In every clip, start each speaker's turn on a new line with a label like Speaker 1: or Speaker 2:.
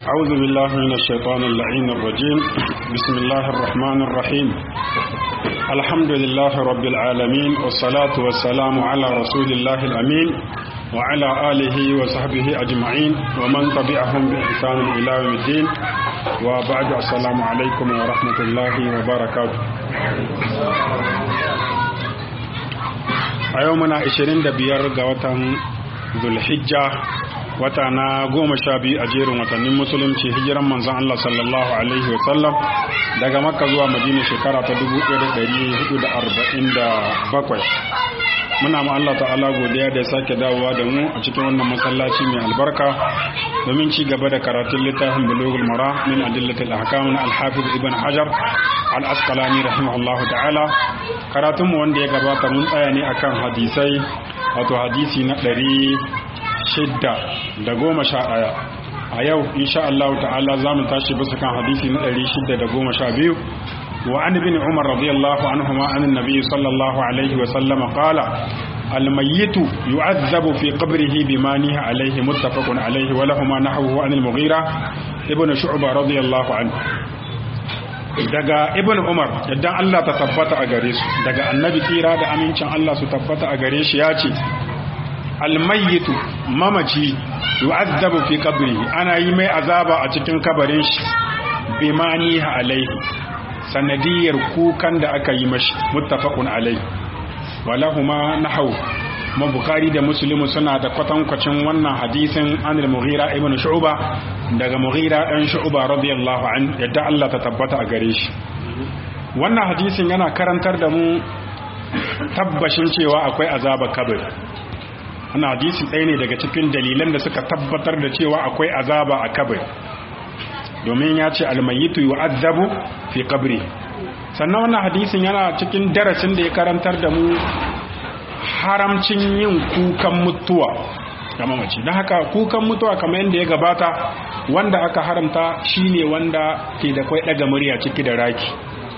Speaker 1: أعوذ بالله من الشيطان اللعين الرجيم بسم الله الرحمن الرحيم الحمد لله رب العالمين والصلاة والسلام على رسول الله الأمين وعلى آله وصحبه أجمعين ومن تبعهم بإحسان إلى يوم الدين وبعد السلام عليكم ورحمة الله وبركاته a yau muna 25 ga watan zulhijja wata na goma sha biyu a jerin watannin musulunci hijiran manzon Allah sallallahu alaihi wasallam daga makka zuwa madina shekara ta 1447 muna ma Allah ta'ala godiya da ya sake dawowa da mu a cikin wannan masallaci mai albarka domin ci gaba da karatun littafin bulugul mara min adillatil ahkam na al-hafiz ibn hajar al-asqalani rahimahullahu ta'ala karatun mu wanda ya gabata mun tsaya ne akan hadisai wato hadisi na ɗari shidda da goma sha ɗaya a yau insha Allah ta'ala za mu tashi bisa kan hadisi na ɗari shidda da goma sha biyu وعن ابن عمر رضي الله عنهما عن النبي صلى الله عليه وسلم قال الميت يعذب في قبره بما نهى عليه متفق عليه ولهما نحوه عن المغيرة ابن شعبة رضي الله عنه daga ibn umar yadda Allah ta tabbata a gare su daga annabi tsira da amincin Allah su tabbata a gare shi ya ce almayyitu mamaci yu'azzabu fi qabri ana yi mai azaba a cikin kabarin shi bimani alaihi sanadiyar kukan da aka yi mashi muttafaqun alai walahuma nahaw ma bukhari da muslim suna da kwatankwacin wannan hadisin an al-mughira ibn shu'ba daga mughira dan shu'ba radiyallahu an yadda Allah ta tabbata a gare shi wannan hadisin yana karantar da mu tabbashin cewa akwai azaba kabir wannan hadisi ɗaya ne daga cikin dalilan da suka tabbatar da cewa akwai azaba a kabir domin ya ce almayitu yu'azzabu fi qabri sannan wannan hadisin yana cikin darasin da ya karantar da mu haramcin yin kukan mutuwa ga mamaci don haka kukan mutuwa kamar yadda ya gabata wanda aka haramta shine wanda ke da kwai daga murya ciki da raki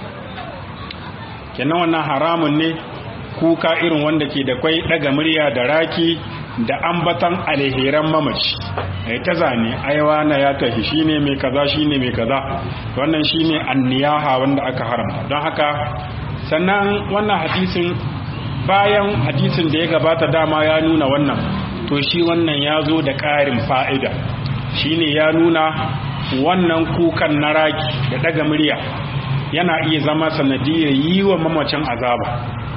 Speaker 1: kenan wannan haramun ne kuka irin wanda ke da kwai daga murya da raki da ambatan alheran mamaci ai ta zane aiwa na ya tafi shine mai kaza shine mai kaza wannan shine anniyaha wanda aka haramta don haka sannan wannan hadisin bayan hadisin da ya gabata dama ya nuna wannan to shi wannan ya zo da ƙarin fa'ida shine ya nuna wannan kukan na raki da daga murya yana iya zama sanadiyar yi wa mamacin azaba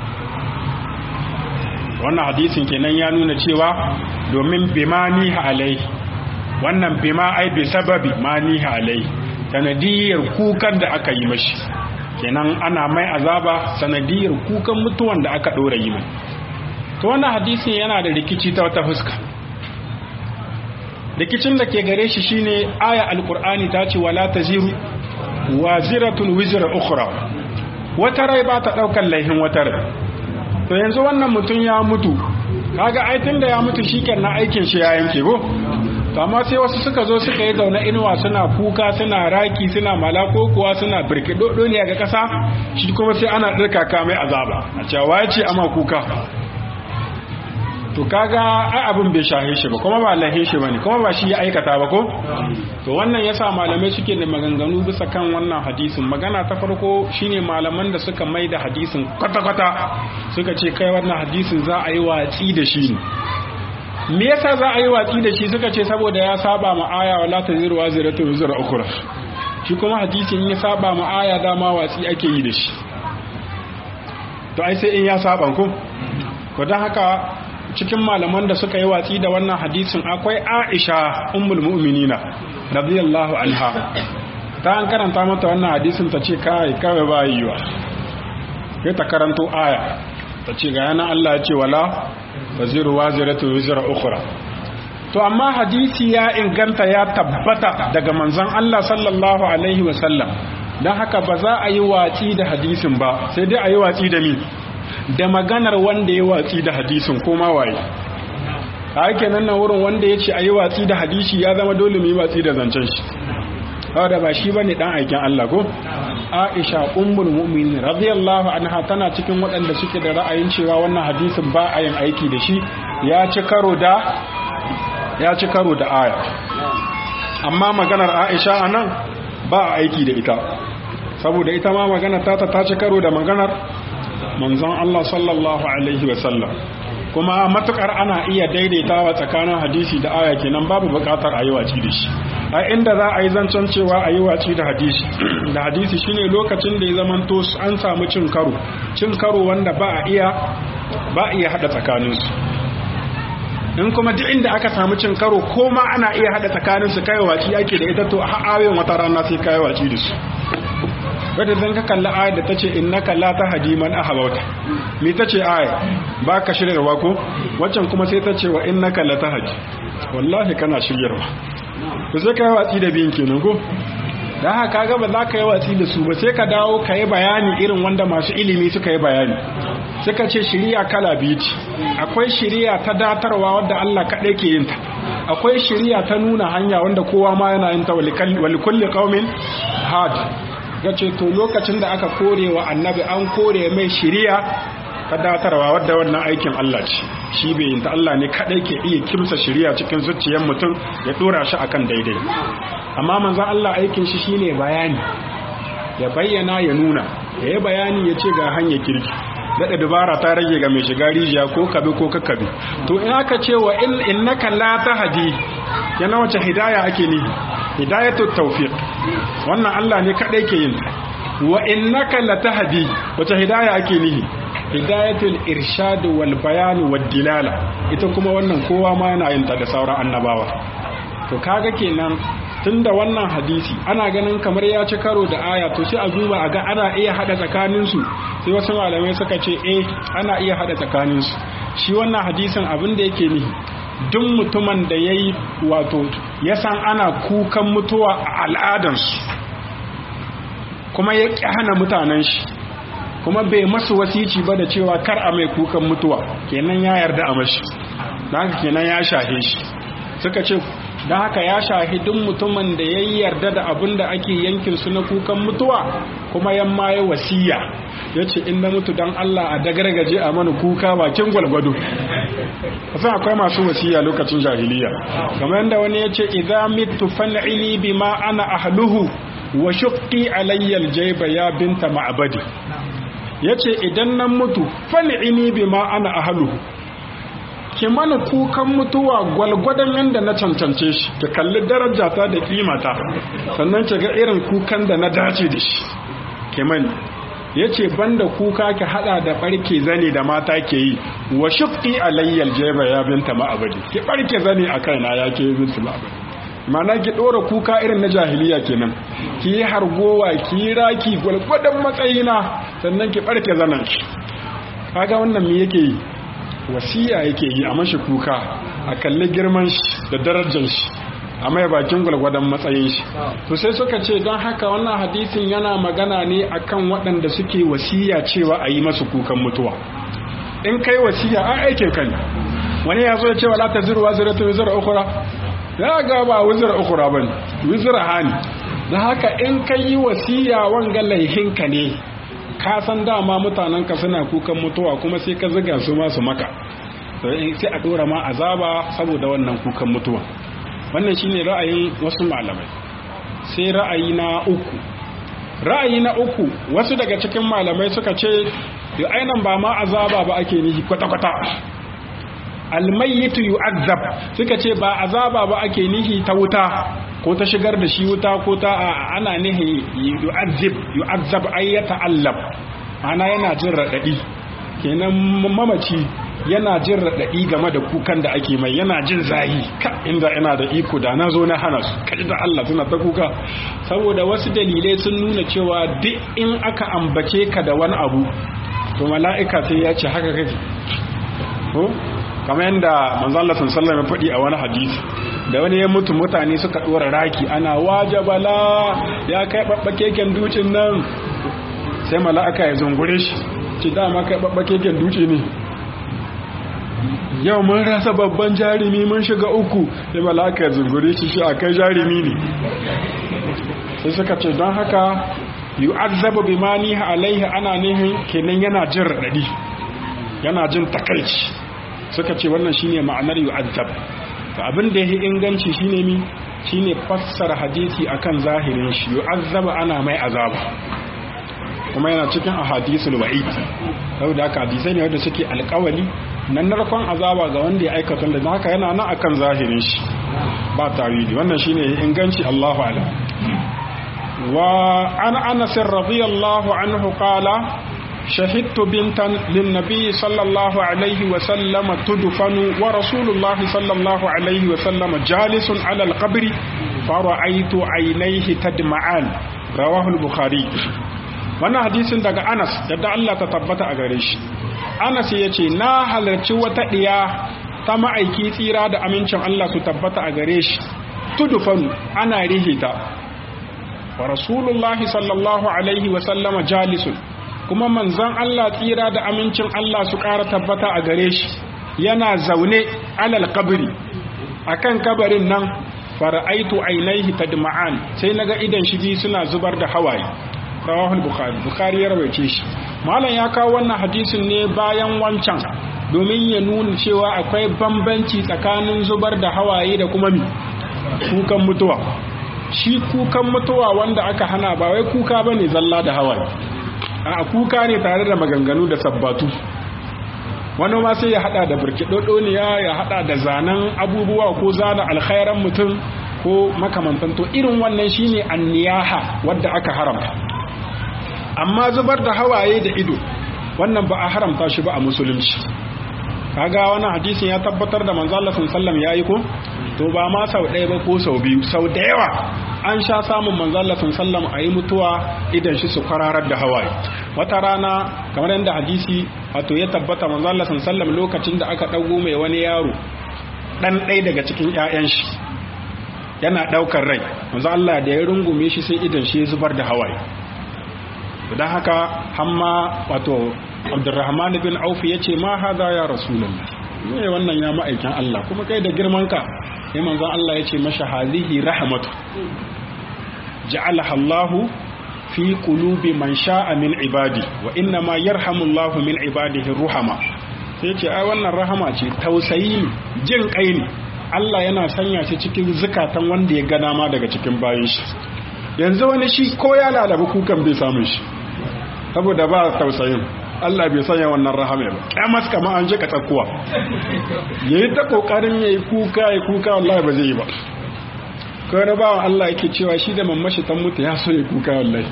Speaker 1: wannan hadisin kenan ya nuna cewa domin bima niha alai wannan bima ai bi sababi ma niha alai sanadiyar kukan da aka yi mashi kenan ana mai azaba sanadiyar kukan mutuwan da aka ɗora yi mai to wannan hadisin yana da rikici ta wata fuska rikicin da ke gare shi shine aya alkur'ani ta ce wala taziru waziratun wizra ukhra wata rai ba ta ɗaukar laihin wata rai to yanzu wannan mutum ya mutu kaga ai tunda ya mutu shikenan aikin shi ya yanke ko to amma sai wasu suka zo suka yi zaune inuwa suna kuka suna raki suna malako kuwa suna birkidodo ne ga kasa shi kuma sai ana dirka mai azaba a cewa ya ce ama kuka to kaga ai abin bai shahe shi ba kuma ba lahe shi bane kuma ba shi ya aikata ba ko to wannan yasa malamai suke da maganganu bisa kan wannan hadisin magana ta farko shine malaman da suka mai da hadisin kwata-kwata suka ce kai wannan hadisin za a yi watsi da shi ne me yasa za a yi watsi da shi suka ce saboda ya saba ma aya wala taziru waziratu wizra ukhra shi kuma hadisin ya saba ma aya dama watsi ake yi da shi to ai sai in ya saba ko to dan haka cikin malaman da suka yi watsi da wannan hadisin akwai Aisha ummul mu'minina radiyallahu anha ta an karanta mata wannan hadisin ta ce kai kawai ba yiwa sai ta karanto aya ta ce ga yana Allah ya ce wala taziru waziratu wizra ukhra to amma hadisi ya inganta ya tabbata daga manzon Allah sallallahu alaihi wa sallam dan haka ba za a yi watsi da hadisin ba sai dai a yi watsi da mi da maganar wanda ya watsi da hadisin ko ma waye a yake nan nan wurin wanda ya ce a yi watsi da hadisi ya zama dole mu yi watsi da zancen shi da ba shi bane dan aikin Allah ko Aisha ummul mu'minin radiyallahu anha tana cikin waɗanda suke da ra'ayin cewa wannan hadisin ba a yin aiki da shi ya ci karo da ya ci karo da aya amma maganar aisha a nan ba a aiki da ita saboda ita ma magana ta ta ci karo da maganar manzon Allah sallallahu alaihi wasallam kuma matukar ana iya daidaitawa tsakanin hadisi da aya kenan babu bukatar a yi waci da shi a inda za a yi zancen cewa a yi waci da hadisi da hadisi shine lokacin da ya zamanto an samu cin karo cin karo wanda ba a iya ba a iya hada tsakaninsu in kuma duk inda aka samu cin karo ko ma ana iya hada tsakaninsu kai waci ake da ita to a ayoyin wata rana sai kai waci da su wadda zan ka kalli ayar da ta ce innaka la tahdi man ahbabta me ta ce ayar ba ka shiryarwa ko waccan kuma sai ta ce wa innaka la tahdi wallahi kana shiryarwa to sai ka yi watsi da biyin kenan ko dan haka ga ba za ka yi watsi da su ba sai ka dawo ka yi bayani irin wanda masu ilimi suka yi bayani suka ce shiriya kala biyu ce akwai shiriya ta datarwa wadda Allah kaɗai ke yin ta akwai shiriya ta nuna hanya wanda kowa ma yana yin ta walikulli qaumin had ya ce to lokacin da aka kore wa annabi an kore mai shiriya ta datarwa wadda wannan aikin Allah ce shi bai yin ta Allah ne kadai ke iya kimsa shiriya cikin zuciyar mutum ya dora shi akan daidai amma manzon Allah aikin shi shine bayani ya bayyana ya nuna ya yi bayani ya ce ga hanyar kirki daɗa dubara ta rage ga mai shiga rijiya ko kabe ko kakkabe to in aka ce wa innaka la tahdi yana wace hidaya ake nihi hidayatu tawfiq wannan Allah ne kadai ke yin wa innaka latahdi wace hidaya ake nihi hidayatul irshad wal bayan wad dilala ita kuma wannan kowa ma yana yin ta da sauran annabawa to kaga kenan tunda wannan hadisi ana ganin kamar ya ci karo da aya to sai a duba a ga ana iya hada tsakanin su sai wasu malamai suka ce eh ana iya hada tsakanin su shi wannan hadisin abin da yake nihi duk mutumin da ya yi wato ya san ana kukan mutuwa a al'adansu kuma ya ƙi hana mutanen shi kuma bai masu wasici ba da cewa kar a mai kukan mutuwa kenan ya yarda a mashi don haka kenan ya shahe shi suka ce don haka ya shahi duk mutumin da ya yarda da abin da ake yankin su na kukan mutuwa kuma yamma ya wasiya ya ce in na mutu don Allah a dagargaje a mana kuka bakin gwalgwado kasan akwai masu wasiya lokacin jahiliya kamar yadda wani ya ce idza mitu fan'ili bima ana ahluhu wa shuqqi alayya aljayba ya binta ma'badi yace idan nan mutu fan'ini bima ana ahluhu ki mana kukan mutuwa gwalgwadon yadda na cancance shi ki kalli darajata da kimata sannan ki ga irin kukan da na dace da shi ki mani ya ce banda kuka ki hada da barke zane da mata ke yi wa shukki alayyal jeba ya binta ma'abadi ki barke zane a kaina ya ke binta ma'abadi mana ki dora kuka irin na jahiliya kenan ki yi hargowa ki yi raki gwalgwadon matsayina sannan ki barke zanen ki kaga wannan me yake yi wasiya yake yi a mashi kuka a kalli girman shi da darajar shi a mai bakin gwalgwadon matsayin shi to sai suka ce don haka wannan hadisin yana magana ne akan waɗanda suke wasiya cewa a yi masu kukan mutuwa in kai wasiya a aikin kan wani ya zo ya ce wa lata zirwa ziratu wizira ukura ya ga ba wizira ukura ba ne wizira hani don haka in ka yi wasiya wanga laihinka ne ka san dama mutanenka suna kukan mutuwa kuma sai ka ziga su masu maka sai a dora ma azaba saboda wannan kukan mutuwa wannan shine ra'ayin wasu malamai sai ra'ayi na uku ra'ayi na uku wasu daga cikin malamai suka ce da ainihin ba ma azaba ba ake nihi kwata-kwata almayyitu yu'azzab suka ce ba azaba ba ake nihi ta wuta ko ta shigar da shi wuta ko ta ana nihi yu'azzib yu'azzab ay yata'allab ana yana jin radadi kenan mamaci yana jin radadi game da kukan da ake mai yana jin zahi ka inda ina da iko da na zo na hana su kaji da Allah suna ta kuka saboda wasu dalilai sun nuna cewa duk in aka ambace ka da wani abu to mala'ika sai ya ce haka kake ko kamar yadda manzon Allah sallallahu alaihi faɗi a wani hadisi da wani ya mutu mutane suka dora raki ana wajabala ya kai babbakeken dukin nan sai mala'ika ya zungure shi ce dama kai babbakeken duci ne yau mun rasa babban jarumi mun shiga uku sai mala'ika ya zungure shi shi a kai jarumi ne sai suka ce don haka yu'azzabu bima niha alaihi ana nihin kenan yana jin radadi yana jin takaici suka ce wannan shine ma'anar yu'azzab to abin da yake inganci shine mi shine fassara hadisi akan zahirin shi yu'azzaba ana mai azaba kuma yana cikin ahadisul wa'id saboda haka hadisai ne wanda suke alƙawali nan narkon azaba ga wanda ya aikata da haka yana nan akan zahirin shi ba tawili wannan shine inganci Allahu a'lam wa an anas radiyallahu anhu qala شهدت بنتا للنبي صلى الله عليه وسلم تدفن ورسول الله صلى الله عليه وسلم جالس على القبر فرأيت عينيه تدمعان رواه البخاري wannan hadisin daga Anas yadda Allah ta tabbata a gare shi Anas ya ce na halarci wata ɗiya ta ma'aiki tsira da amincin Allah su tabbata a gare shi tudufanu ana rihita wa rasulullahi sallallahu alaihi wa sallama jalisun kuma manzon Allah tsira da amincin Allah su ƙara tabbata a gare shi yana zaune alal kabari akan kabarin nan fara'aitu ainihi tadma'an sai naga idan shi biyu suna zubar da hawaye rawahul bukhari bukhari ya rawaice shi malam ya kawo wannan hadisin ne bayan wancan domin ya nuna cewa akwai bambanci tsakanin zubar da hawaye da kuma mi kukan mutuwa shi kukan mutuwa wanda aka hana ba wai kuka bane zalla da hawaye a kuka ne tare da maganganu da sabbatu wani ma sai ya hada da birkidodoniya ya hada da zanen abubuwa ko zana alkhairan mutum ko makamantan to irin wannan shine anniyaha wadda aka haramta amma zubar da hawaye da ido wannan ba a haramta shi ba a musulunci kaga wannan hadisin ya tabbatar da manzo Allah sallallahu alaihi yayi ko to ba ma sau ɗaya ba ko sau biyu sau da yawa an sha samun manzo Allah sallallahu alaihi ayi mutuwa idan shi su kwararar da hawaye wata rana kamar yadda hadisi wato ya tabbata manzo Allah sallallahu lokacin da aka dago mai wani yaro dan ɗaya daga cikin ƴaƴan shi yana daukar rai manzo Allah da ya rungume shi sai idan shi ya zubar da hawaye don haka hamma wato abdurrahman bin auf ya ce ma haza ya rasulullah me wannan ya ma'aikin Allah kuma kai da girman ka sai manzon Allah ya ce masha hazihi rahmatu ja'alaha Allah fi qulubi man sha'a min ibadi wa inna ma yarhamu Allah min ibadihi ruhama sai ce ai wannan rahama ce tausayi ne jin kai ne Allah yana sanya shi cikin zukatan wanda ya gana ma daga cikin bayan shi yanzu wani shi ko ya lalabi kukan bai samun shi saboda ba tausayin Allah bai sanya wannan rahama ba kyamas kama an je ka tsakuwa yayi ta kokarin yayi kuka yayi kuka wallahi ba zai yi ba kawai na bawan Allah yake cewa shi da mamashi ta mutu ya so ya kuka wallahi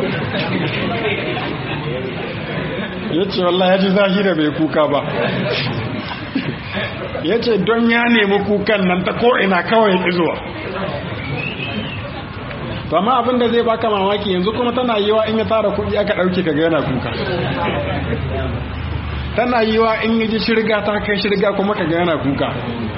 Speaker 1: ya ce wallahi ya ji zahira bai kuka ba ya ce don ya nemi kukan nan ta ko'ina kawai ya zuwa amma abin da zai baka mamaki yanzu kuma tana yiwa in ya tara kuɗi aka ɗauke ka yana kuka tana yiwa in ya ji shirga ta kai shirga kuma ka yana kuka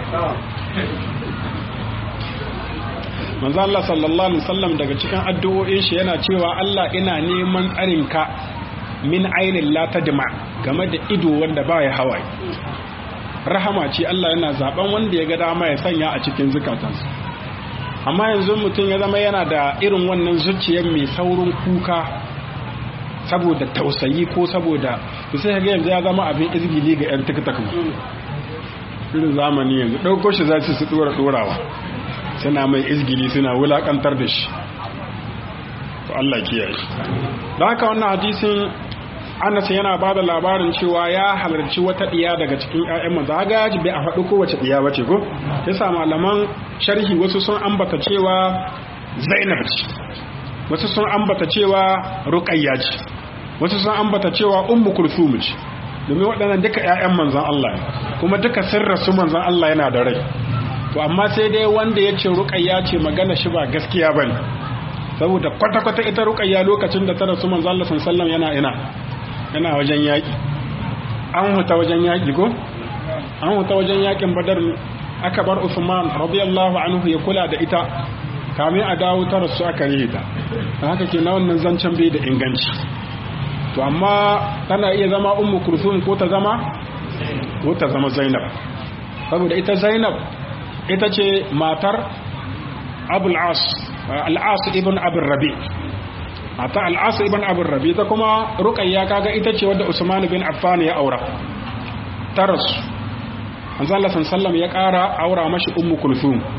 Speaker 1: manzo Allah sallallahu alaihi wasallam daga cikin addu'o'in shi yana cewa Allah ina neman tsarin ka min ainin la tadma game da ido wanda baya hawaye rahama ce Allah yana zaben wanda ya ga dama ya sanya a cikin zukatansa amma yanzu mutum ya zama yana da irin wannan zuciyar mai saurin kuka saboda tausayi ko saboda to sai ga yanzu ya zama abin izgili ga yan tiktok irin zamani yanzu ɗauko shi za su su ɗora ɗorawa suna mai izgili suna wulakantar da shi to Allah kiyaye da haka wannan hadisin Anas yana ba da labarin cewa ya halarci wata ɗiya daga cikin ‘ya'yan manzo ga yaji bai a faɗi kowace ɗiya ba ce ko yasa malaman sharhi wasu sun ambata cewa Zainab ce wasu sun ambata cewa Ruqayya ce wasu sun ambata cewa Ummu Kulthum ce domin waɗannan duka ‘ya'yan manzon Allah kuma duka sirra su manzon Allah yana da rai to amma sai dai wanda ya ce Ruqayya ce magana shi ba gaskiya bane saboda kwata-kwata ita Ruqayya lokacin da ta rasu manzon Allah sallallahu alaihi wasallam yana ina yana wajen yaƙi an huta wajen yaƙi ko an huta wajen yaƙin badar aka bar Usman radiyallahu anhu ya kula da ita kamin a dawo ta rasu aka yi ta da haka ke na wannan zancen bai da inganci to amma tana iya zama ummu kulthum ko ta zama ko ta zama zainab saboda ita zainab ita ce matar abul as al-as ibn abul rabi' mata al'asu ibn abin rabi ta kuma ruƙayya kaga ita ce wadda usman bin affan ya aura ta rasu manzo Allah sallam ya ƙara aura mashi ummu kulthum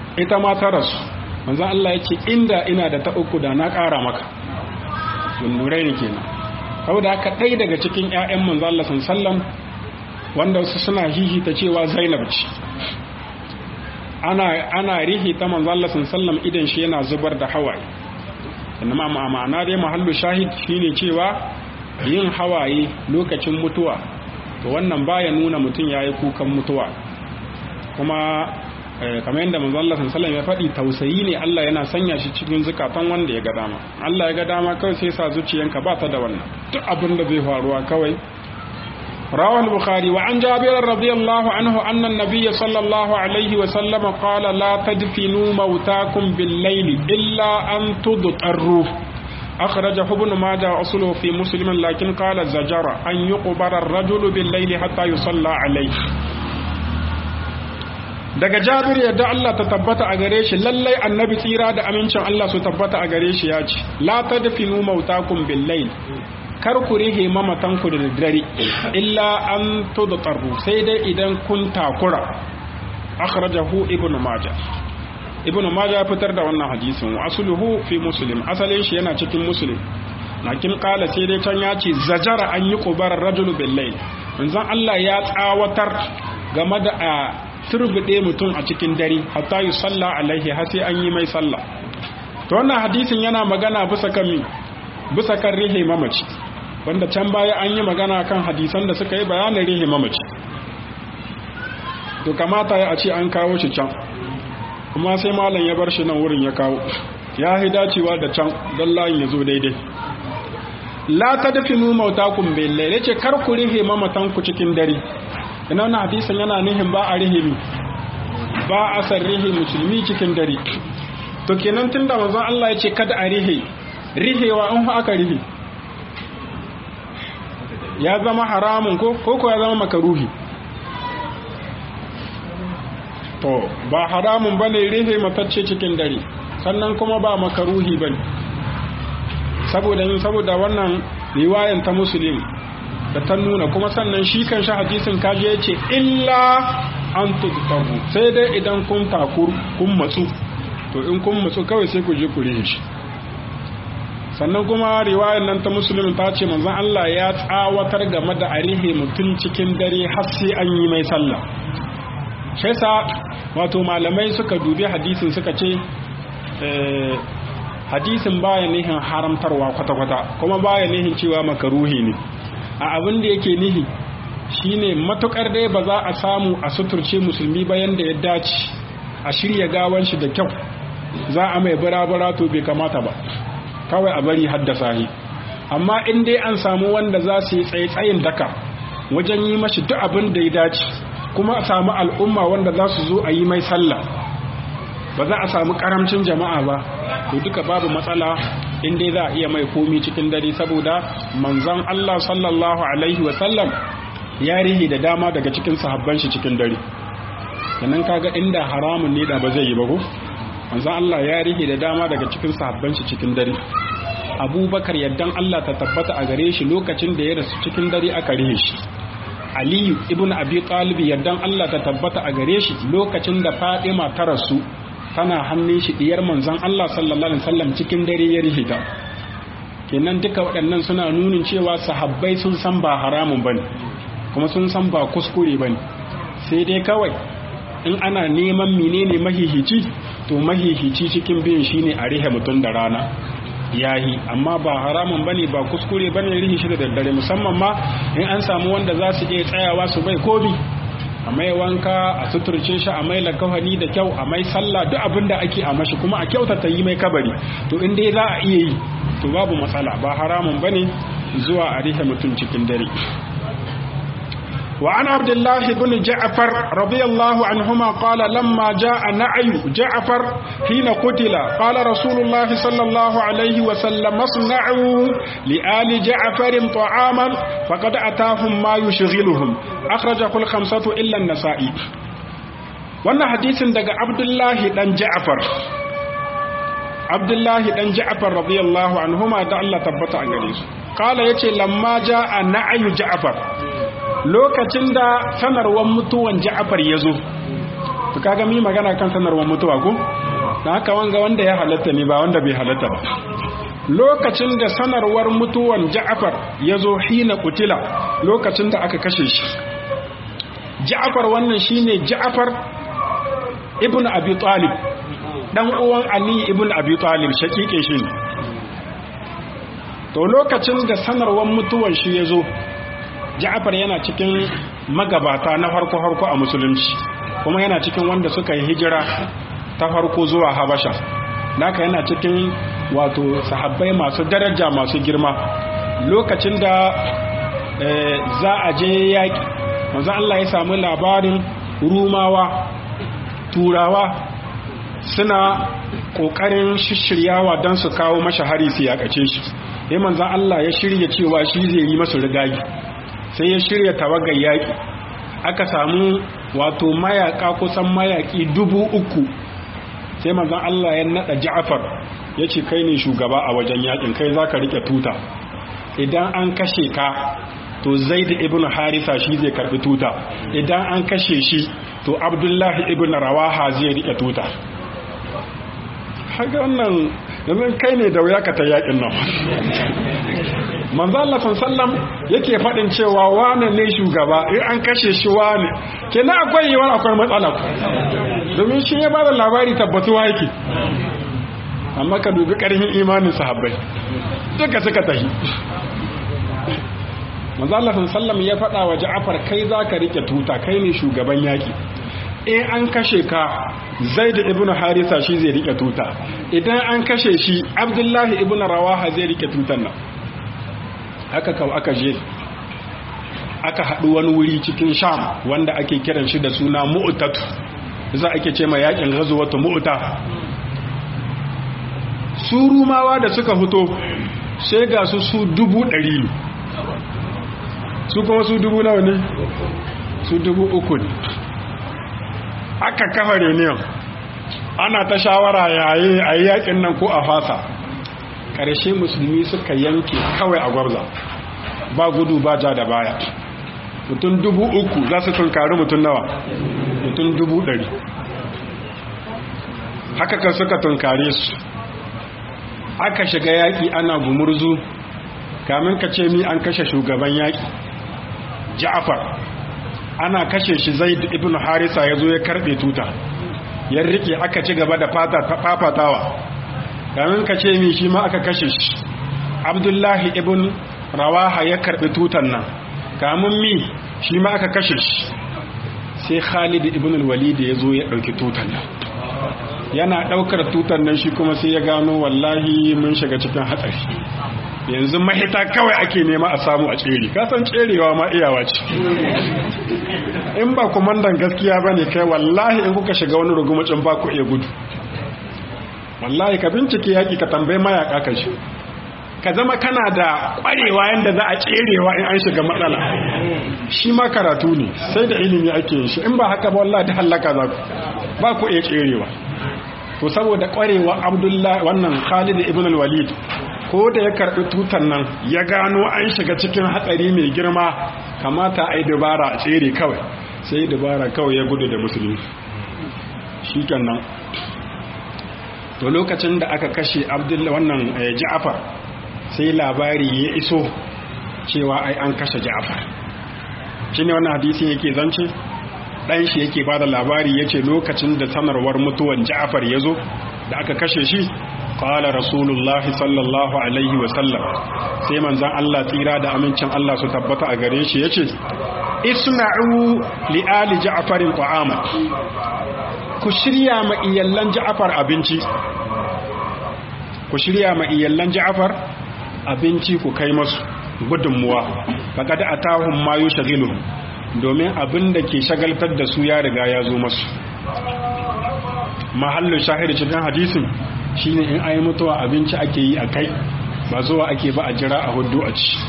Speaker 1: ita ma ta rasu manzon Allah ya ce inda ina da ta uku da na ƙara maka dundurai ne kenan saboda haka ɗaya daga cikin 'ya'yan manzon Allah sallam wanda wasu suna hihita cewa Zainab ce ana ana rihi ta manzon Allah sallam idan shi yana zubar da hawaye amma ma'ana dai mahallu shahid shine cewa yin hawaye lokacin mutuwa to wannan baya nuna mutum yayi kukan mutuwa kuma kamar yadda manzo Allah sallallahu ya faɗi tausayi ne Allah yana sanya shi cikin zukatan wanda ya ga dama Allah ya ga dama kawai sai sa zuciyanka ba ta da wannan duk abin da zai faruwa kawai رواه البخاري وعن جابر رضي الله عنه أن النبي صلى الله عليه وسلم قال لا تدفنوا موتاكم بالليل إلا أن تضطروا أخرجه ابن ماجه أصله في مسلم لكن قال الزجر أن يقبر الرجل بالليل حتى يصلى عليه daga jabir yadda Allah ta tabbata a gare shi lallai annabi tsira da amincin Allah su tabbata a gare shi ya ce la tadfinu mautakum bil layl kar ku rihe mamatan ku da daddare illa an tudtaru sai dai idan kun takura akhrajahu ibnu majah ibnu majah ya fitar da wannan hadisin wa asluhu fi muslim asalin shi yana cikin muslim lakin kala sai dai can ya ce zajara an yi qubar rajulu bil layl manzon Allah ya tsawatar game da a turbuɗe mutum a cikin dare hatta yi salla alaihi har sai an yi mai sallah to wannan hadisin yana magana bisa kan bisa kan rihe mamaci wanda can baya an yi magana kan hadisan da suka yi bayanin rihe mamaci to kamata ya a ce an kawo shi can kuma sai malam ya bar shi nan wurin ya kawo ya hi dacewa da can don layin ya zo daidai la tadfinu mautakum bil layl yace kar ku rihe mamatan ku cikin dare ina wannan hadisin yana nihin ba a rihe mi ba a san rihe musulmi cikin dare to kenan tunda manzon Allah yace kada a rihe rihewa in aka rihe ya zama haramun ko ko ya zama makaruhi to ba haramun bane rihe matacce cikin dare sannan kuma ba makaruhi bane saboda yin saboda wannan riwayan ta muslim da ta nuna kuma sannan shi kan shi hadisin kaji ya ce illa an tudtaru sai dai idan kun takur kun matsu to in kun matsu kawai sai ku je ku rihe shi sannan kuma riwayan nan ta muslim ta ce manzon Allah ya tsawatar game da arihe mutum cikin dare har sai an yi mai sallah shi wato malamai suka dubi hadisin suka ce hadisin baya nihin haramtarwa kwata-kwata kuma baya nihin cewa makaruhi ne a abin da yake nihi shine matukar dai ba za a samu a suturce musulmi bayan da ya dace a shirya gawan shi da kyau za a mai bara-bara to bai kamata ba kawai a bari haddasa shi amma in dai an samu wanda za su yi tsaye-tsayin daka wajen yi mashi duk abin da ya dace kuma a samu al'umma wanda za su zo a yi mai sallah ba za a samu karamcin jama'a ba to duka babu matsala in dai za a iya mai komi cikin dare saboda manzon Allah sallallahu alaihi wa sallam ya rihi da dama daga cikin sahabban shi cikin dare sannan kaga inda haramun ne da ba zai yi ba ko manzon Allah ya rihi da dama daga cikin sahabban shi cikin dare Abubakar yaddan Allah ta tabbata a gare shi lokacin da ya rasu cikin dare aka rihe shi Aliyu ibn Abi Talib yaddan Allah ta tabbata a gare shi lokacin da Fatima ta rasu tana hannun shi diyar manzon Allah sallallahu alaihi wasallam cikin dare ya rihita kenan duka waɗannan suna nunin cewa sahabbai sun san ba haramun bane kuma sun san ba kuskure bane sai dai kawai in ana neman menene mahihici to mahihici cikin biyan shine a rihe mutum da rana yahi amma ba haramun bane ba kuskure bane rihi shi da daddare musamman ma in an samu wanda za su iya tsayawa su bai kobi a mai wanka a suturce shi a mai lakawani da kyau a mai sallah duk abin da ake a mashi kuma a kyautata yi mai kabari to in dai za a iya yi to babu matsala ba haramun bane zuwa a rihe mutum cikin dare وعن عبد الله بن جعفر رضي الله عنهما قال لما جاء نعي جعفر حين قتل قال رسول الله صلى الله عليه وسلم اصنعوا لآل جعفر طعاما فقد أتاهم ما يشغلهم أخرجه الخمسة إلا النسائي wannan hadisin daga abdullahi dan ja'far abdullahi dan ja'far radiyallahu anhuma da Allah tabbata a gare su kala yace lamma ja'a na'ayu ja'far lokacin da sanarwar mutuwan ja'far ya zo to kaga mi magana kan sanarwar mutuwa ko dan haka wanga wanda ya halatta ne ba wanda bai halatta ba lokacin da sanarwar mutuwan Ja'far ya zo hina kutila lokacin da aka kashe shi Ja'far wannan shine Ja'far ibn Abi Talib dan uwan Ali ibn Abi Talib shakike shi ne to lokacin da sanarwar mutuwan shi ya zo Ja'far yana cikin magabata na farko-farko a musulunci kuma yana cikin wanda suka yi hijira ta farko zuwa Habasha naka yana cikin wato sahabbai masu daraja masu girma lokacin da za a je yaƙi manzo Allah ya samu labarin rumawa turawa suna ƙoƙarin shishiryawa don su kawo masha hari su yaƙace shi sai manzo Allah ya shirya cewa shi zai yi masu rigagi sai ya shirya tawagar yaƙi aka samu wato mayaka kusan mayaki dubu uku sai manzon Allah ya nada Ja'far ya ce kai ne shugaba a wajen yakin kai zaka rike tuta idan an kashe ka to Zaid ibn Harisa shi zai karbi tuta idan an kashe shi to Abdullahi ibn Rawaha zai rike tuta haka wannan yanzu kai ne da wuya ka ta yakin nan manzo Allah sallam yake faɗin cewa wane ne shugaba in an kashe shi wane kenan akwai yiwuwar akwai matsala domin shi ya ba da labari tabbatuwa yake amma ka dubi ƙarfin imanin sahabbai duka suka tahi manzo Allah sallam ya faɗa wa Ja'far kai zaka rike tuta kai ne shugaban yaki in an kashe ka Zaid ibn Harisa shi zai rike tuta idan an kashe shi Abdullahi ibn Rawaha zai rike tutan nan haka kawo aka je aka haɗu wani wuri cikin sham wanda ake kiran shi da suna mu'tatu za ake ce ma yakin gazuwatu mu'ta su rumawa da suka fito sai ga su su dubu ɗari ne su kuma su dubu nawa ne su dubu uku ne aka kafa reunion ana ta shawara yayi a yi yakin nan ko a fasa ƙarshe musulmi suka yanke kawai a gwabza ba gudu ba ja da baya mutum dubu uku za su tunkari mutum nawa mutum dubu ɗari haka kan suka tunkare su aka shiga yaƙi ana gumurzu kamin ka ce mi an kashe shugaban yaƙi ja'afar ana kashe shi zaid ibn harisa ya zo ya karɓe tuta ya rike aka ci gaba da fafatawa kamin ka ce mi shi ma aka kashe shi abdullahi ibn rawaha ya karbi tutan nan kamun mi shi ma aka kashe shi sai khalid ibn al-walid ya zo ya dauki tutan nan yana daukar tutan nan shi kuma sai ya gano wallahi mun shiga cikin hatsari yanzu mahita kawai ake nema a samu a tsere kasan tserewa ma iyawa ce in ba kumandan gaskiya bane kai wallahi in kuka shiga wani rugumacin ba ku iya gudu wallahi ka bincike yaki ka tambayi mayaka ka shi ka zama kana da kwarewa yadda za a tserewa in an shiga matsala shi ma karatu ne sai da ilimi ake yin shi in ba haka ba wallahi da hallaka za ku ba ku iya tserewa to saboda kwarewa abdullahi wannan khalid ibn al-walid ko da ya karbi tutan nan ya gano an shiga cikin hatsari mai girma kamata a yi dabara a tsere kawai sai dabara kawai ya gudu da musulmi shi nan to lokacin da aka kashe abdullahi wannan ja'afar sai labari ya iso cewa ai an kashe ja'afar shi ne wannan hadisin yake zance ɗan shi yake ba da labari ya ce lokacin da sanarwar mutuwan ja'afar ya zo da aka kashe shi ƙwala rasulullah sallallahu alaihi wasallam sai manzan Allah tsira da amincin Allah su tabbata a gare shi ya ce isma'u li'ali ja'afarin ta'ama ku shirya ma iyallan ja'afar abinci ku shirya ma iyallan ja'afar abinci ku kai masu gudunmuwa faƙaɗa a tahun mayu shagilu domin abin da ke shagaltar da su ya riga ya zo masu mahallin shahid cikin hadisin shine in ayi mutuwa abinci ake yi a kai ba zuwa ake ba a jira a hudu a ci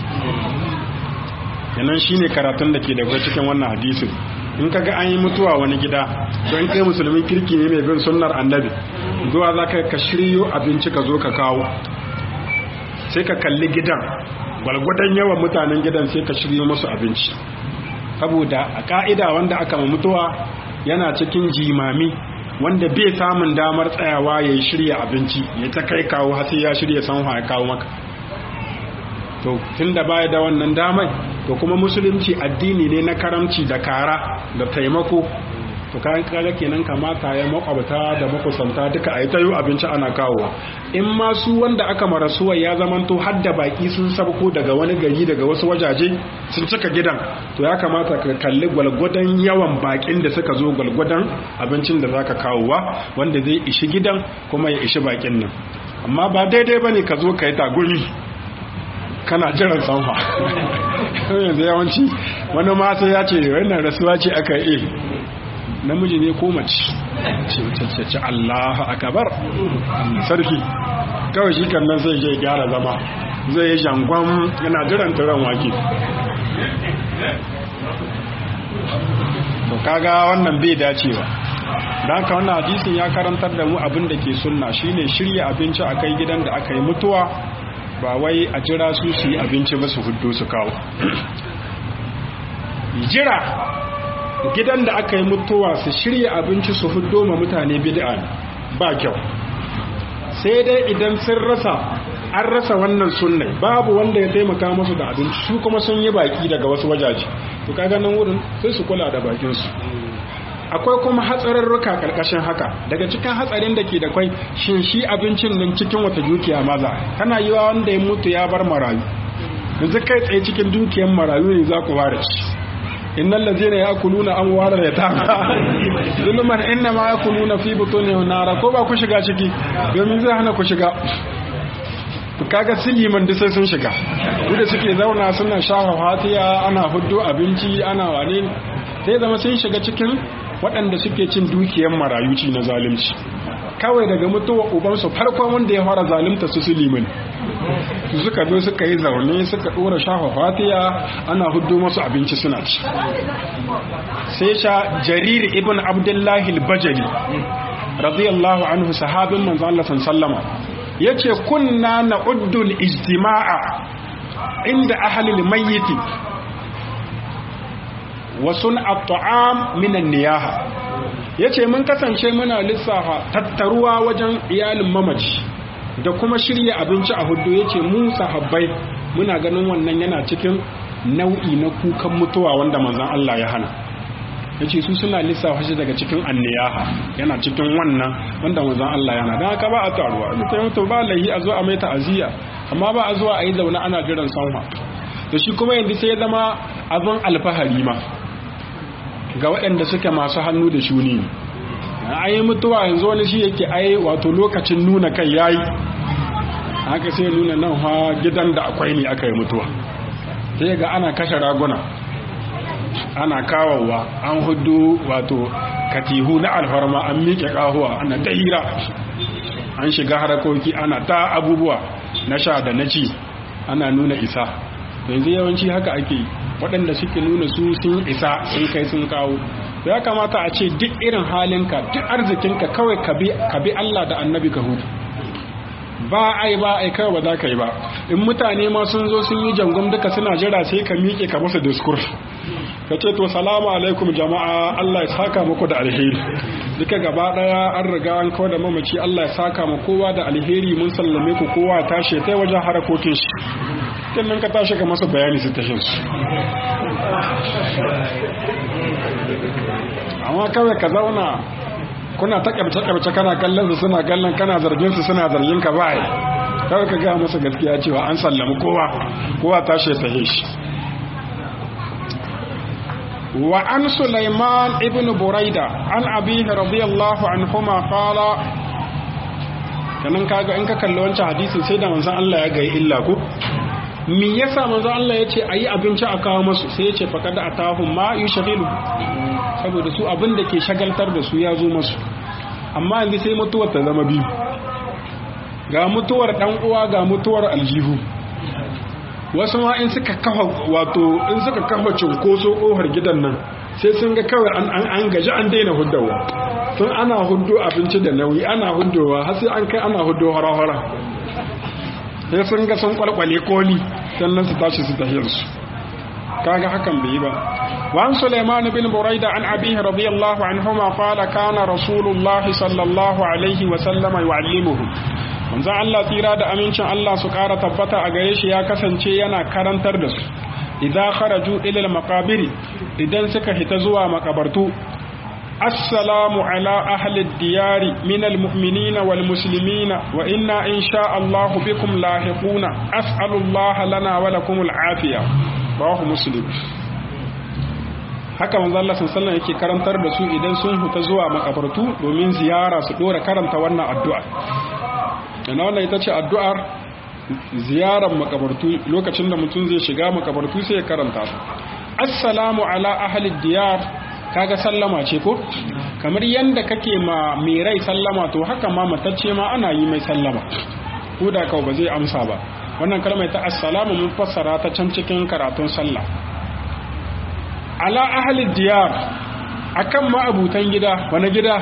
Speaker 1: yanan shine karatun da ke da cikin wannan hadisin in kaga an yi mutuwa wani gida to in kai musulmin kirki ne mai bin sunnar annabi zuwa za ka shiryo abinci ka zo ka kawo sai ka kalli gidan gwalgwadon yawan mutanen gidan sai ka shiryo musu abinci saboda a ka'ida wanda aka ma mutuwa yana cikin jimami wanda bai samun damar tsayawa ya shirya abinci ya ta kai kawo hasi ya shirya sanwa ya kawo maka to tun da baya da wannan damai to kuma musulunci addini ne na karamci da kara da taimako to kayan kaga kenan kamata ya makwabta da makusanta duka a yi tayo abinci ana kawowa in ma su wanda aka marasuwa ya zamanto har da baki sun sabko daga wani gari daga wasu wajaje sun cika gidan to ya kamata ka kalli gwalgwadon yawan bakin da suka zo gwalgwadon abincin da zaka kawowa wanda zai ishi gidan kuma ya ishi bakin nan amma ba daidai bane ka zo ka yi tagumi kana jiran sanfa yanzu yawanci wani ma sai ya ce wannan rasuwa ce aka yi namiji ne ko mace ce ce Allahu akbar sarki kawai shi kan nan zai je gyara zama zai yi jangon yana jiran turan wake to kaga wannan bai dacewa don haka wannan hadisin ya karantar da mu abin da ke sunna shine shirya abinci a kai gidan da aka yi mutuwa ba wai a jira su su yi abinci ba su hudu su kawo jira gidan da aka yi mutuwa su shirya abinci su hudu ma mutane bid'a ba kyau sai dai idan sun rasa an rasa wannan sunnai babu wanda ya taimaka musu da abinci su kuma sun yi baki daga wasu wajaje to kaga nan wurin sai su kula da bakin su akwai kuma hatsararruka karkashin haka daga cikin hatsarin da ke da kwai shin shi abincin nan cikin wata dukiya maza kana yi wa wanda ya mutu ya bar marayu yanzu kai tsaye cikin dukiyar marayu ne za ku fara ci innal ladzina yakuluna amwala yatama zulman inna ma yakuluna fi butunihim nara ko ba ku shiga ciki domin zai hana ku shiga kaga siliman da sai sun shiga da suke zauna suna shafa fatiya ana huddo abinci ana wane sai zama sun shiga cikin waɗanda suke cin dukiyar marayuci na zalunci kawai daga mutuwa ubansu farkon wanda ya fara zalunta su suliman suka zo suka yi zaune suka ɗora shafa fatiya ana huddo masu abinci suna ci sai sha jarir ibn abdullahi al-bajali radiyallahu anhu sahabin manzo Allah sallama yace kunna na'uddu al-ijtima'a inda ahli al-mayyit wa sun'a at-ta'am min an-niyaha yace mun kasance muna lissafa tattaruwa wajen iyalin mamaci da kuma shirya abinci a hudu yace mu sahabbai muna ganin wannan yana cikin nau'i na kukan mutuwa wanda manzon Allah ya hana yace su suna lissafa shi daga cikin anniyaha yana cikin wannan wanda manzon Allah yana dan haka ba a taruwa mutum mutum ba lahi a zo a mai ta'aziyya amma ba a zuwa a yi zaune ana jiran sanwa da shi kuma yanzu sai ya zama abin alfahari ma ga waɗanda suke masu hannu da shuni an yi mutuwa yanzu wani shi yake ai wato lokacin nuna kai yayi haka sai nuna nan ha gidan da akwai ne aka yi mutuwa sai ga ana kashe raguna ana kawowa an hudu wato katihu na alfarma an miƙe ƙahuwa ana ta hira an shiga harakoki ana ta abubuwa na sha da na ci ana nuna isa yanzu yawanci haka ake waɗanda suke nuna su sun isa sun kai sun kawo ya kamata a ce duk irin halinka duk arzikinka kawai ka bi Allah da annabi ka hutu ba ai ba ai kawai ba za ka yi ba in mutane ma sun zo sun yi jangon duka suna jira sai ka miƙe ka masa discourse ka ce to salamu alaikum jama'a Allah ya saka muku da alheri duka gaba daya an riga an kawo da mamaci Allah ya saka mu kowa da alheri mun sallame ku kowa tashi ta wajen harakokin shi kin nan ka tashi ka masa bayani su tashin su amma kawai ka zauna kuna ta kabce-kabce kana kallon su suna kallon kana zargin su suna zargin ka bai kawai ka ga masa gaskiya cewa an sallami kowa kowa tashi ta shi wa an Sulaiman ibn Buraida an abihi radiyallahu anhuma qala kanan kaga in ka kalli wancan hadisin sai da manzon Allah ya ga illa ku me yasa manzon Allah ya ce ayi abinci a kawo musu sai ya ce faqad atahum ma yushghilu saboda su abin da ke shagaltar da su ya zo musu amma yanzu sai mutuwar ta zama biyu ga mutuwar dan uwa ga mutuwar aljihu wasu ma in suka kafa wato in suka kafa cunkoso ƙofar gidan nan sai sun ga kawai an an gaji an daina huddawa tun ana huddo abinci da nauyi ana huddowa har sai an kai ana huddo hara-hara sai sun ga sun kwalkwale koli sannan su tashi su tahiyar su kaga hakan bai yi ba وعن سليمان بن بريدة عن أبيه رضي الله عنهما قال كان رسول الله صلى الله عليه وسلم يعلمهم manzon Allah tsira da amincin Allah su ƙara tabbata a gare shi ya kasance yana karantar da su idan kharaju ila maqabiri idan suka hita zuwa makabartu assalamu ala ahli diyari min almu'minina wal muslimina wa inna insha Allah bikum lahiquna as'alu Allah lana wa lakum al-afiya rawahu muslim haka manzo Allah sallallahu yake karantar da su idan sun huta zuwa makabartu domin ziyara su dora karanta wannan addu'a ina wannan ita ce addu'ar ziyarar makabartu lokacin da mutum zai shiga makabartu sai ya karanta su assalamu ala ahli diyar kaga sallama ce ko kamar yanda kake ma mai rai sallama to haka ma matacce ma ana yi mai sallama ko da kawai ba zai amsa ba wannan kalmar ta assalamu mun fassara ta can cikin karatun sallah ala ahli diyar akan ma'abutan gida wani gida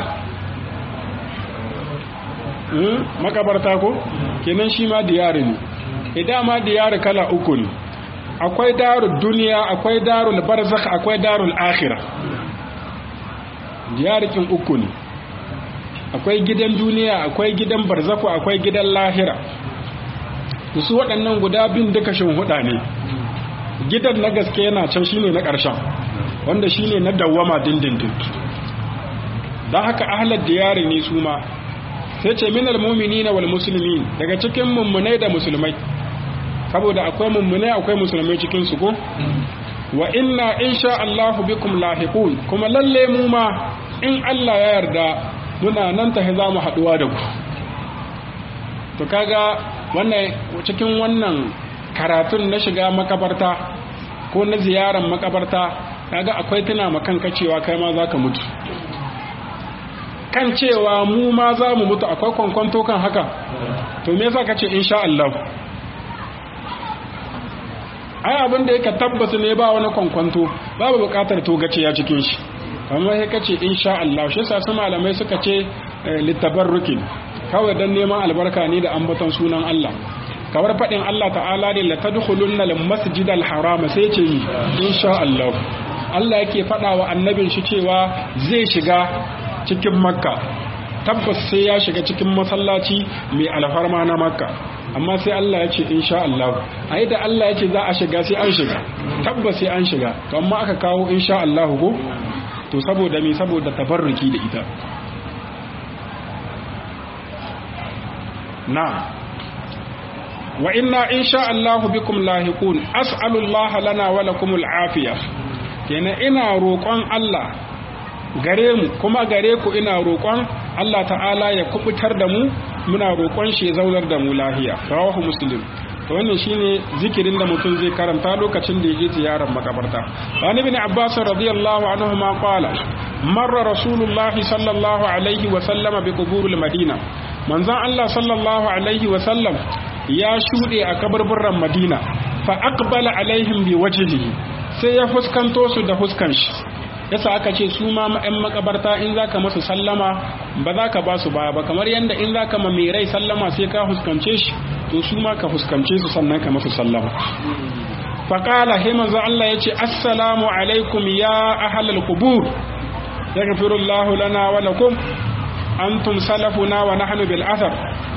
Speaker 1: makabarta ko kenan shi ma diyari ne idan ma diyari kala uku ne akwai darul duniya akwai darul barzakh akwai darul akhirah diyarikin uku ne akwai gidan duniya akwai gidan barzakhu akwai gidan lahira su waɗannan guda bin duka shin huda ne gidan na gaske yana can shine na ƙarshen wanda shine na dawwama dindindin don haka ahlar diyari ne su ma sai ce minal mu'minina wal muslimin daga cikin mummunai da musulmai saboda akwai mummunai akwai musulmai cikin su ko wa inna insha Allahu bikum lahiqun kuma lalle mu ma in Allah ya yarda muna nan ta za mu haduwa da ku to kaga wannan cikin wannan karatun na shiga makabarta ko na ziyarar makabarta kaga akwai tuna makanka cewa kai ma zaka mutu kan cewa mu ma za mu mutu akwai kwankwanto kan haka to me yasa kace insha Allah ai abin da yake tabbas ne ba wani kwankwanto babu bukatar togace ya cikin shi amma sai kace insha Allah shi yasa su malamai suka ce litabarrukin kawai dan neman albarka ne da ambaton sunan Allah kamar faɗin Allah ta'ala ne la tadkhulunna al masjid al haram sai ce ni insha Allah Allah yake faɗa wa annabin shi cewa zai shiga cikin makka tabbas sai ya shiga cikin masallaci mai alfarma na makka amma sai Allah ya ce insha Allah ai da Allah ya ce za a shiga sai an shiga tabbas sai an shiga to amma aka kawo insha Allah ko to saboda me saboda tabarruki da ita na wa inna insha Allah bikum lahiqun as'alu Allah lana wa lakum al-afiya kenan ina roƙon Allah gare mu kuma gare ku ina roƙon Allah ta'ala ya kubutar da mu muna roƙon shi ya zaunar da mu lahiya rawahu muslim to wannan shine zikirin da mutum zai karanta lokacin da yake ziyarar makabarta wani bin abbas radiyallahu anhu ma qala marra rasulullah sallallahu alaihi wa sallam bi quburil madina manzon Allah sallallahu alaihi wa sallam ya shude a kabarburran madina fa aqbala alaihim bi wajhihi sai ya fuskanto su da huskan shi yasa aka ce su ma yan makabarta in zaka masu sallama ba za ka ba su baya ba kamar yadda in zaka ma mai rai sallama sai ka huskance shi to su ma ka huskance su sannan ka masu sallama faƙala he manzo Allah ya ce assalamu alaikum ya ahlal qubur yaghfirullahu lana wa lakum antum salafuna wa nahnu bil athar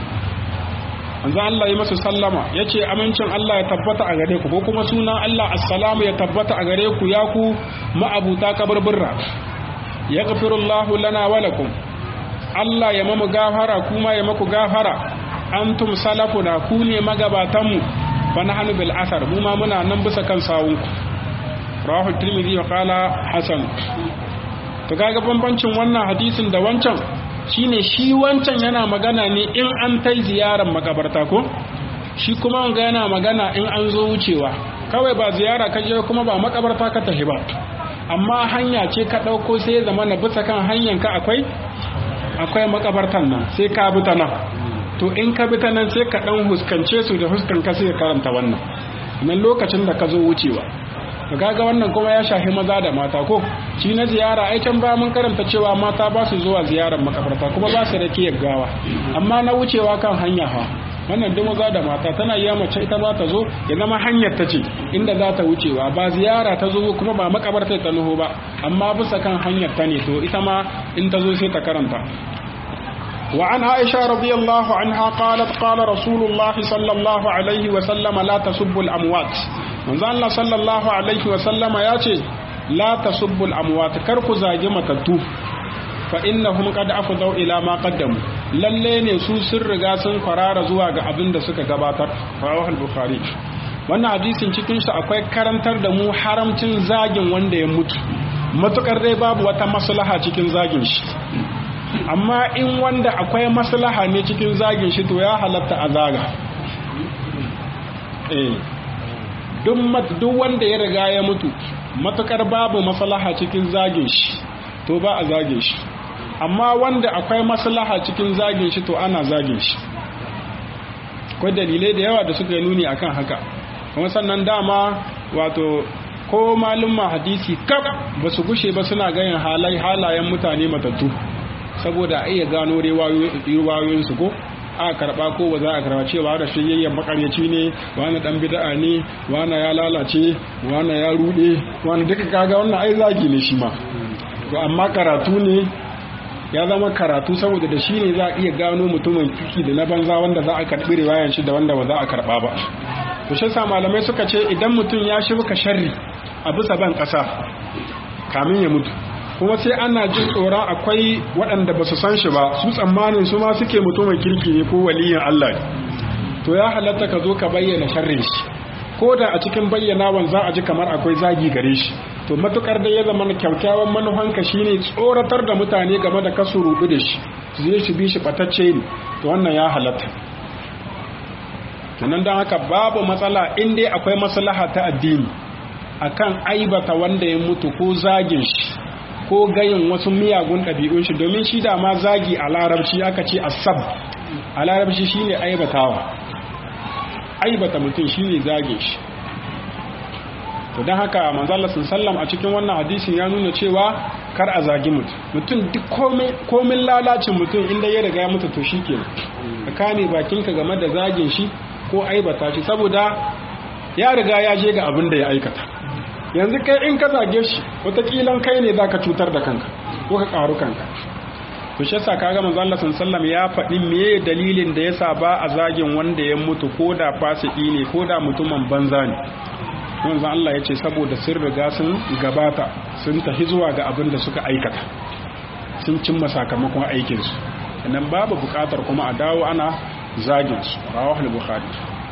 Speaker 1: manzo Allah ya masu sallama ya ce amincin Allah ya tabbata a gare ku ko kuma sunan Allah assalamu ya tabbata a gare ku ya ku ma'abuta kabarburra ya gafirullahu lana wa lakum Allah ya mamu gafara kuma ya maku gafara antum salafuna ku ne magabatanmu fa nahnu bil athar mu ma muna nan bisa kan sawunku rawahu tirmidhi wa qala hasan to kaga bambancin wannan hadisin da wancan shine shi wancan yana magana ne in an tai ziyarar makabarta ko shi kuma wanga yana magana in an zo wucewa kawai ba ziyara ka je kuma ba makabarta ka tafi ba amma hanya ce ka ɗauko sai ya zama na bisa kan hanyar ka akwai akwai makabartan nan sai ka bi ta nan to in ka bi ta nan sai ka ɗan huskance su da huskan ka sai ka karanta wannan nan lokacin da ka zo wucewa kaga wannan kuma ya shafi maza da mata ko shi na ziyara ai can ba mun karanta cewa mata ba su zuwa ziyarar makabarta kuma ba su da kiyar gawa amma na wucewa kan hanya fa wannan duk maza da mata tana yi mace ita ba ta zo ya zama hanyar ta ce inda za ta wucewa ba ziyara ta zo kuma ba makabarta ta nuhu ba amma bisa kan hanyar ta ne to ita ma in ta zo sai ta karanta وعن عائشة رضي الله عنها قالت قال رسول الله صلى الله عليه وسلم لا تسبوا الأموات من الله صلى الله عليه وسلم ياتي لا تسبوا الأموات كركو زاجمة التوف فإنهم قد أفضوا إلى ما قدموا lalle ne su sun riga sun farara zuwa ga abin da suka gabatar rawahul bukhari wannan hadisin cikin shi akwai karantar da mu haramcin zagin wanda ya mutu matukar dai babu wata maslaha cikin zagin shi amma in wanda akwai maslaha ne cikin zagin shi to ya halatta a zaga eh duk wanda ya riga ya mutu matukar babu maslaha cikin zagin shi to ba a zagin shi amma wanda akwai maslaha cikin zagin shi to ana zagin shi akwai dalilai da yawa da suka yi nuni akan haka kuma sannan dama wato ko malumma hadisi kaf ba su gushe ba suna ganin halayen mutane matattu saboda a iya gano riwayoyinsu ko a karba ko ba za a karba cewa da shiyayyen makaryaci ne wani dan bid'a ne wani ya lalace wani ya rude wani duka kaga wannan ai zagi ne shi ma to amma karatu ne ya zama karatu saboda da shi ne za a iya gano mutumin kiki da na banza wanda za a karbi riwayan shi da wanda ba za a karba ba to shi sa malamai suka ce idan mutum ya shirka sharri a bisa ban kasa kamin ya mutu kuma sai ana jin tsoron akwai waɗanda ba su san shi ba su tsammanin su ma suke mutumin kirki ne ko waliyin Allah to ya halatta ka zo ka bayyana sharrin shi ko da a cikin bayyanawan za a ji kamar akwai zagi gare shi to matukar da ya zama kyakkyawan manufanka shine tsoratar da mutane game da kasu rubu da shi su zai shi bi shi batacce ne to wannan ya halatta kenan don haka babu matsala in dai akwai maslaha ta addini akan aibata wanda ya mutu ko zagin shi ko gayin wasu miyagun ɗabi'un shi domin shi da ma zagi a larabci aka ce asab a larabci shine aibatawa aibata mutum shine zage shi to don haka manzala sallam a cikin wannan hadisin ya nuna cewa kar a zagi mutum mutum duk komin lalacin mutum inda ya riga ya mutu to shi ke ka kame bakinka game da zagin shi ko aibata shi saboda ya riga ya je ga abin da ya aikata yanzu kai in ka zage shi watakilan kai ne za ka cutar da kanka ko ka karu kanka to shi yasa kaga manzo Allah sallallahu ya faɗi meye dalilin da yasa ba a zagin wanda ya mutu ko da fasiki ne ko da mutumin banza ne manzo Allah ya ce saboda sun riga sun gabata sun tafi zuwa ga abin da suka aikata sun cimma sakamakon aikinsu nan babu bukatar kuma a dawo ana zagin su rawahul bukhari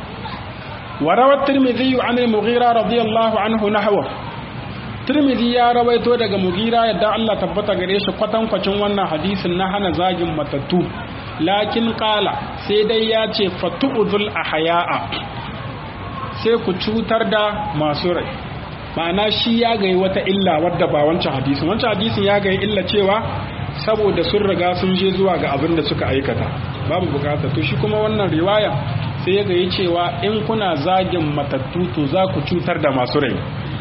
Speaker 1: وروى الترمذي عن المغيرة رضي الله عنه نحوه Tirmidhi ya rawaito daga Mugira yadda Allah tabbata gare shi kwatankwacin wannan hadisin na hana zagin matattu lakin kala sai dai ya ce fatu'udul ahya'a sai ku cutar da masu rai ma'ana shi ya gayi wata illa wadda ba wancan hadisin wancan hadisin ya gayi illa cewa saboda sun riga sun je zuwa ga abin da suka aikata babu bukata to shi kuma wannan riwaya sai ya gayi cewa in kuna zagin matattu to za ku cutar da masu rai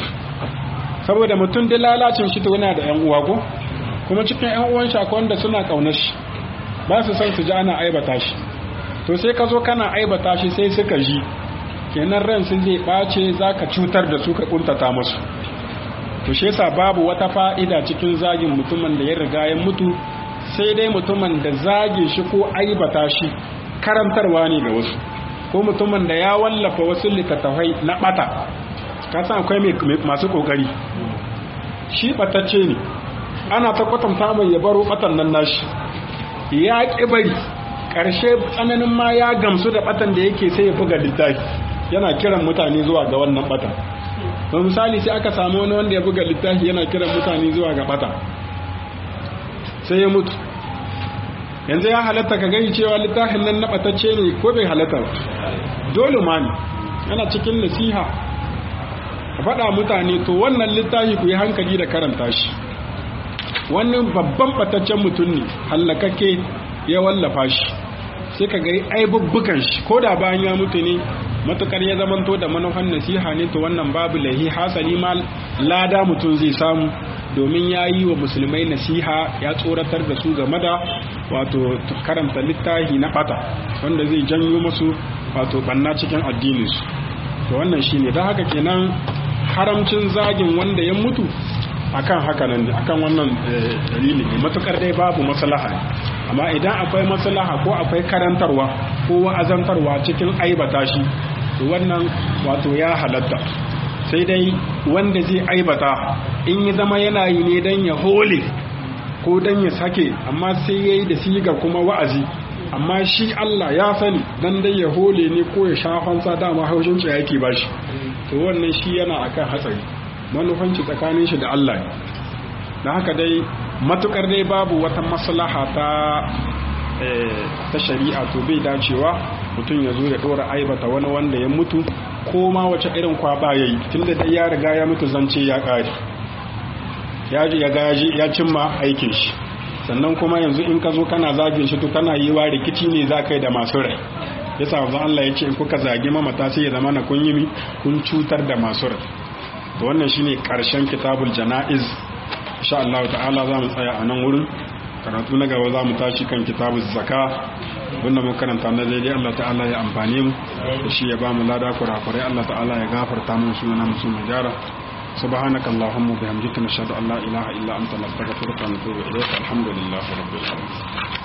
Speaker 1: saboda mutum da lalacin shi to yana da yan uwa ko kuma cikin yan uwan shi akwai wanda suna kaunar shi ba su san su ji ana aibata shi to sai ka zo kana aibata shi sai suka ji kenan ran sun zai bace zaka cutar da su ka kuntata musu to shi yasa babu wata fa'ida cikin zagin mutumin da ya riga ya mutu sai dai mutumin da zage shi ko aibata shi karantarwa ne ga wasu ko mutumin da ya wallafa wasu littattafai na bata ka san akwai masu kokari shi batacce ne ana ta kwatanta mai ya baro batan nan nashi ya ƙi bari ƙarshe tsananin ma ya gamsu da batan da yake sai ya buga littafi yana kiran mutane zuwa ga wannan batan ba misali sai aka samu wani wanda ya buga littafi yana kiran mutane zuwa ga bata sai ya mutu yanzu ya halatta ka gani cewa littafin nan na batacce ne ko bai halatta ba dole ma ne yana cikin nasiha a faɗa mutane to wannan littafi ku yi hankali da karanta shi wannan babban bataccen mutum ne hallakakke ya wallafa shi sai ka gari aibubbukan shi ko da bayan ya mutu ne matukar ya zamanto da manufan nasiha ne to wannan babu lahi hasali ma lada mutum zai samu domin ya yi wa musulmai nasiha ya tsoratar da su game da wato karanta littafi na bata wanda zai janyo musu wato banna cikin addininsu to wannan shine don haka kenan haramcin zagin wanda ya mutu akan haka nan akan wannan dalili ne matukar dai babu maslaha amma idan akwai maslaha ko akwai karantarwa ko wa'azantarwa cikin aibata shi to wannan wato ya halatta sai dai wanda zai aibata in ya zama yana yi ne don ya hole ko don ya sake amma sai ya yi da sigar kuma wa'azi amma shi Allah ya sani dan dai ya hole ne ko ya shafansa dama haushin ci yake ba shi to wannan shi yana akan hatsari manufanci tsakanin shi da Allah ne da haka dai matukar dai babu wata maslaha ta ta shari'a to bai dacewa mutum ya zo ya dora aibata wani wanda ya mutu ko ma wace irin kwaba yayi tunda dai ya riga ya mutu zance ya kare ya ya gaji ya cimma aikin shi sannan kuma yanzu in ka zo kana zagin shi to kana yi wa rikici ne za kai da masu rai yasa wanzan Allah ya ce in kuka zagi mamata sai ya zama na kun yi kun cutar da masu rai to wannan shine karshen kitabul janaiz insha Allah ta'ala za mu tsaya a nan wurin karatu na gaba za mu tashi kan kitabul zaka wanda mun karanta na daidai Allah ta'ala ya amfane mu da shi ya ba mu lada kurakurai Allah ta'ala ya gafarta mu suna musu mu gyara سبحانك اللهم وبحمدك نشهد ان لا اله الا انت نستغفرك ونتوب اليك الحمد لله رب العالمين